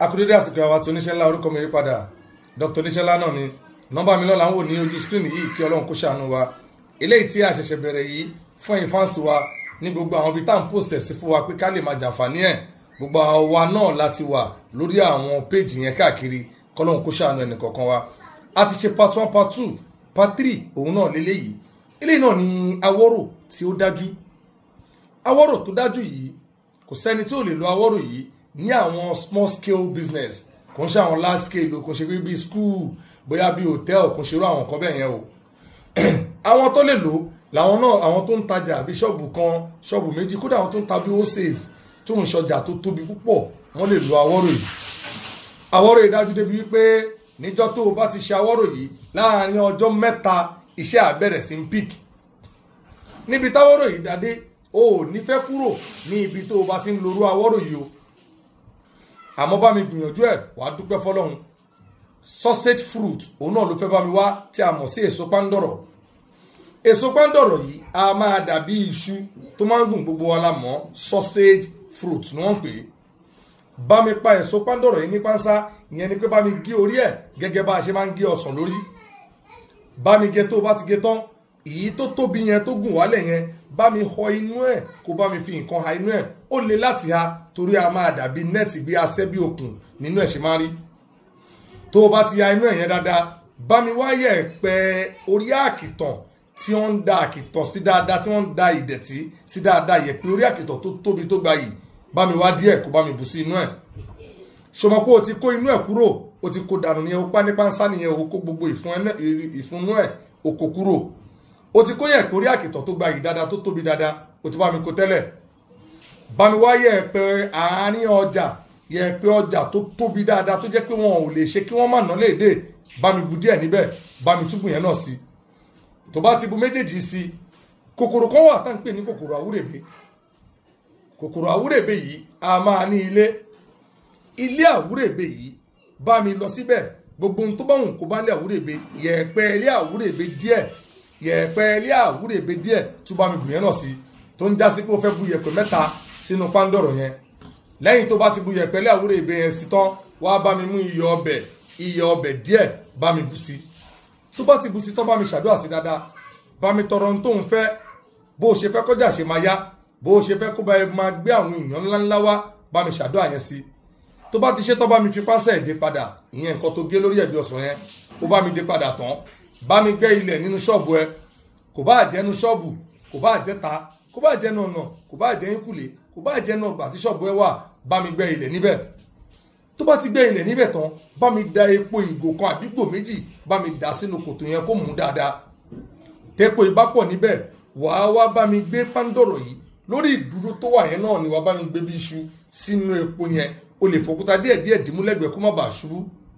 akudede àsìkò àwa tí oníṣẹ́ ńlá orúkọ mi yí padà dr oníṣẹ́ ńlá náà ni nọ́mbà mi lọ́la ń wò ní ojú screen yìí kí ọlọ́run kó ṣàánú wa eléyìí tí a ṣẹ̀ṣẹ̀ bẹ̀rẹ̀ yìí fún ẹ̀yin fáǹsì wa ní gbogbo àwọn ibi tá à ń post ẹ̀ sí fún wa pé ká lè máa jàǹfààní ẹ̀ gbogbo àwa náà láti wà lórí àwọn péèjì yẹn káàkiri kọ́lọ́run kó ṣàánú ẹnì kọ̀ọ̀kan wa a ti ṣe part one part two part three òun náà lélẹ́yìí eléyìí náà ni awọ́rò tí ó dájú awọ́rò tó dájú yìí kò sẹ́ni tí ò lè lo awọ́rò yìí ní àwọn small scale business kò ń ṣe àwọn large scale kò ń ṣe bíi school bóyá bíi hotel kò ń ṣerú àwọn nǹkan bẹ́ẹ̀ yẹn o àwọn tó lè lò làwọn náà àwọn tó ń tajà bíi ṣọ́ọ̀bù kan ṣọ́ọ̀bù méjì kódà àwọn tó ń ta bíi wholesale tó ń ṣọjà tó tóbi púpọ̀ wọ́n lè lo awọ́rò yìí awọ́rò yìí dájú débi wípé níjọ́ tó o bá ti ṣe awọ́rò yìí láàárín ọjọ́ mẹ́ta iṣẹ́ àbẹ̀rẹ̀ sí ń pík níbi táwọ́rò yìí dádé o ò ní fẹ́ kúrò ní ibi tó o bá ti ń lorú awọ́rò yìí o àmọ́ bá mi gbìyànjú ẹ̀ wàá dúpẹ́ fọlọ́run sausage fruit òun náà ló fẹ́ bá mi wá tí a mọ̀ sí èso pándọ̀rọ̀ èso pándọ̀rọ̀ yìí a máa dàbí iṣu tó máa ń gùn gbogbo wa la mọ̀ sausage fruit ni wọ́n ń pè é bá mi pa èso pándọ̀rọ̀ yìí ní pánsá ìyẹn ni pé bá mi gé orí ẹ̀ gẹ́gẹ́ bá a ṣe máa ń gé ọsàn lórí bá mi gé tó bá ti gé tán èyí tó tóbi yẹn tó gùn wálẹ̀ yẹn bá mi họ inú ẹ̀ kó bá mi fi nǹkan ha inú ẹ̀ ó le láti ha torí a máa dàbí nẹ́ẹ̀tì bí asẹ́ bí okùn nínú ẹ̀ ṣe máa rí tó o bá ti ha inú ẹ̀ yẹn dáadáa bá mi wáyẹ̀ pẹ́ orí àkìtàn tí wọ́n ń da àkìtàn sí dáadáa tí wọ́n ń da ìdẹ̀tí sí dáadáa yẹ pé orí àkìtàn tó tóbi tó gbayì bá mi wá díẹ̀ kó bá mi bù sí inú ẹ̀ ṣọmọ pé o ti kó inú ẹ̀ kúrò o ti kó dànù nìyẹn o pa nípa nsá nìyẹn o kó gbogbo ìfúnnú ẹ̀ o kó kúrò o ti kó yẹ̀ pé orí àkìtàn tó gbayì dáadáa tó tóbi dáadáa o ti bá mi kó tẹ́lẹ̀ bá mi wá yẹ̀ pé àárín ọjà yẹ̀ pé ọjà tó tóbi dáadáa tó jẹ́ pé wọn ò lè ṣe kí wọ́n má ná léde bá mi bu díẹ̀ níbẹ̀ bá mi túbù yẹn náà sí tó bá ti bu méjèèjì sí kòkòrò kan wà tá à ń pè ní kòkòrò àwúrèbe kòkòrò àwúrèbe yìí a máa ní ilé ilé àwúrèbe yìí bá mi lọ síbẹ̀ gbogbo ohun tó bá wùn kó bá lé àwúrèbe yẹ̀pẹ̀ ilé àwúrèbe díẹ̀ yẹ̀pẹ̀ ilé àwúrèbe díẹ̀ tó bá mi bù yẹn náà sí tó ń já sí pé ó fẹ́ bu yẹ̀pẹ̀ mẹ́ta sínú pándọ̀rọ̀ yẹn lẹ́yìn tó bá ti bu yẹ̀pẹ̀ ilé àwúrèbe yẹn sí tán wá bá mi mú iyọ̀ ọbẹ̀ iyọ̀ ọbẹ̀ díẹ̀ bá mi bù sí tó bá ti bù sí tán bá mi ṣàdúrà sí dáadáa bá mi tọrọ ohun tó ń fẹ́ bó o ṣe fẹ́ kọjá ṣe máa yá bó o ṣe fẹ́ kó bá máa gbé àwọn èèyàn ńláńlá wá bá mi ṣàdúrà yẹn sí tó bá ti ṣe tán bá mi fi pásẹ̀ dé padà ìyẹn nǹkan tó gé lórí ẹ̀bí ọ̀sán yẹn ó bá mi dé padà tán bá mi gbẹ́ ilẹ̀ nínú ṣọ́ọ̀bù ẹ kò bá jẹ́ nu ṣọ́ọ̀bù kò bá jẹ́ ta kò bá jẹ́ nu ọ̀nà kò bá jẹ́ ìkùlé kò bá jẹ́ nu ọgbà tí ṣọ́ọ̀bù ẹ wà bá mi gbẹ́ ilẹ̀ níbẹ̀ tó bá ti gbẹ́ ilẹ̀ níbẹ̀ tán bá mi da epo ìgò kan àdúgbò méjì bá mi dà sínú kòtò yẹn kó mú dáadáa tẹ́pọ̀ ìbápọ̀ níbẹ̀ wàá wá bá mi gbé pándọ̀rọ̀ yìí lórí ìdúró tó wà yẹn náà ni wàá bá mi gbé bí iṣu sínú epo yẹn o lè fòkúta díẹ̀ díẹ̀ dìmú lẹ́gbẹ̀ẹ́ kó má bàa ṣubú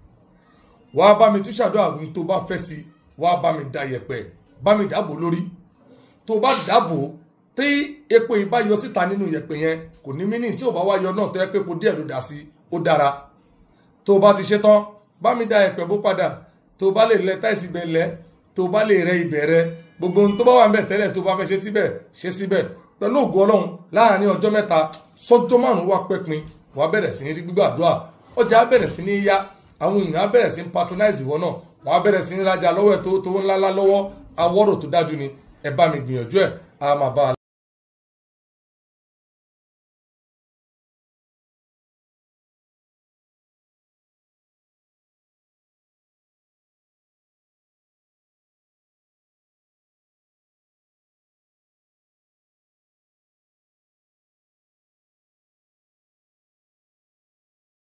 wàá bá mi tún ṣàdúrà ohun tó bá fẹ́ sí wàá bá mi da yẹ̀pẹ̀ bá mi dàbò lórí tó bá dàbò tí epo yìí bá yọ síta nínú yẹ̀pẹ̀ yẹn kò ní mí ní tí ò bá wá yọ náà tó yẹ pé epo díẹ̀ ló dà sí ó dára tó bá ti ṣe tán bá mi da yẹ̀pẹ̀ bó padà tó bá lè lẹ táìsì bẹ lẹ tó bá lè rẹ ibẹ̀ rẹ gbogbo ohun tó bá wà ń bẹ̀ tẹ́lẹ̀ tó bá fẹ́ ṣe síbẹ̀ ṣe síbẹ̀ pẹ̀lú ògùn ọlọ́run láàrin ọjọ́ mẹ́ta sọ́jọ́ márùn-ún wá pẹ́pin wàá bẹ̀rẹ̀ sí ní rí gbígbàdúrà ọjà á bẹ̀rẹ̀ sí ní yá àwọn èèyàn á bẹ̀rẹ̀ sí ní patronize ìwọ náà wọ́n á bẹ̀rẹ̀ sí ní rajà lọ́wọ́ ẹ̀ tó tó ńláńlá lọ́wọ́ awọ́rò tó dájú ni ẹ bá mi gbìyànjú ẹ̀ á máa bá a.